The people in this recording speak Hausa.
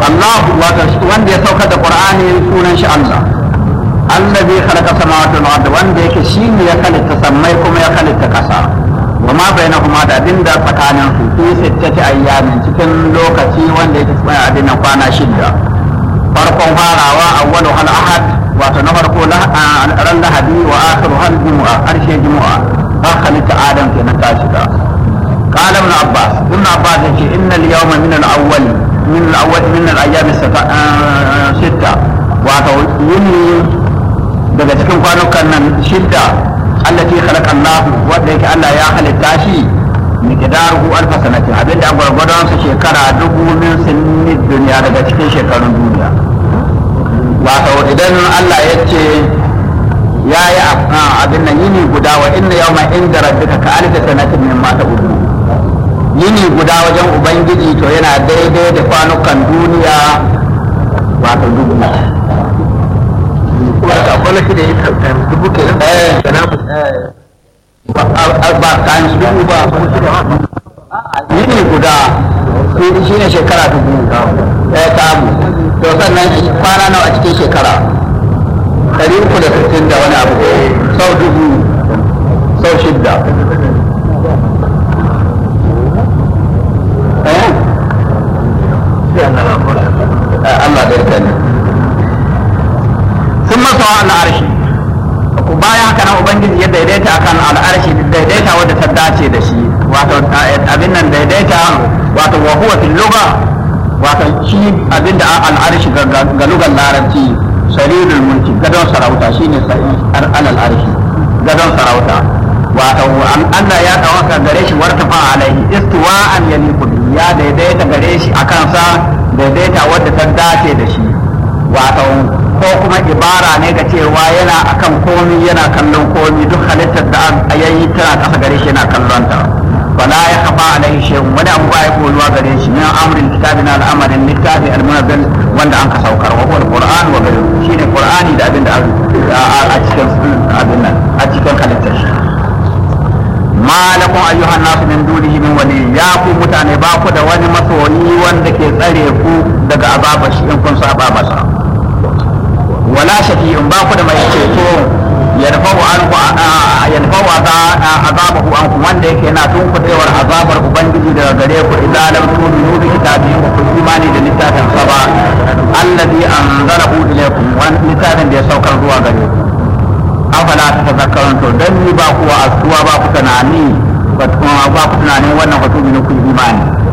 Allah wato wanda ya saukar da Qur'ani sunan shi Allah allazi khalaqa samawati wal ardi wanda yake shine ya halitta sammai kuma ya halitta kasa wa ma bainahuma da abinda tsakanin su fi sittati ayyamin cikin lokaci wanda yake tsaya abin nan kwana shida farkon farawa awwalu hal ahad wato na farko ran lahadi wa akhiru hal jumu'a harshe jumu'a ba halitta adam kenan ta shiga قال ابن عباس ابن عباس يقول ان اليوم من الاول من الاول من الايام الستة wato yini daga cikin kwanukan nan shidda allati khalaqa Allah wanda yake Allah ya halitta shi miqdaruhu alf sanati abinda gwargwadon sa shekara dubu min sinni duniya daga cikin shekarun duniya wato idan Allah ya ce ya yi abin nan yini guda wa inna yawma inda rabbika ka alf sanatin mimma ta'udu yini guda wajen ubangiji to yana daidai da kwanukan duniya wato dubu akwai shi da ya kauta dubu ke nan ba times dubu ba yini guda shi ne shekara dubu ɗaya samu to sannan kwana nawa a cikin shekara ɗari uku da sittin da wani abu sau dubu sau shidda Allah da yarda ne sun masa wa al'arshi ku bayan haka nan ubangiji ya daidaita akan al'arshi daidaita wadda ta dace da shi wato abin nan daidaita wato wa huwa fil lugha wato shi abin da al'arshi ga lugar larabci sarirul mulki gadon sarauta shine alal arshi gadon sarauta wato Allah ya dawaka gare shi wartafa alaihi istiwa'an yaliqu ya daidaita gare shi akan sa daidaita wadda ta dace da shi wato ko kuma ibara ne ga cewa yana akan komi yana kallon komi duk halittar da yayi tana kasa gare shi yana kallon ta fala ya kafa alaihi shay'un wani abu ba ya koyuwa gare shi min amrin kitabina al'amarin littafi al-munazzal wanda an ka saukar wa huwa al-qur'an wa ghayru shine qur'ani da abin da a cikin abin nan a cikin halittar shi ma lakum ayyuhan nas min dunihi min wali ya ku mutane ba ku da wani masoyi wanda ke tsare ku daga azabar shi in kun saba masa wala shafi'un ba ku da mai ceto yarfa'u anku yarfa'u azabahu anku wanda yake yana tunkudewar azabar ubangiji daga gare ku idan lam tu'minu bi kitabihi wa kun imani da littafin sa ba alladhi anzalahu ilaykum wa littafin da ya saukar zuwa gare ku afala ta tazakkarun to dan ni ba ku wa'azuwa ba ku tunani ba ku tunanin wannan hutubi ne ku imani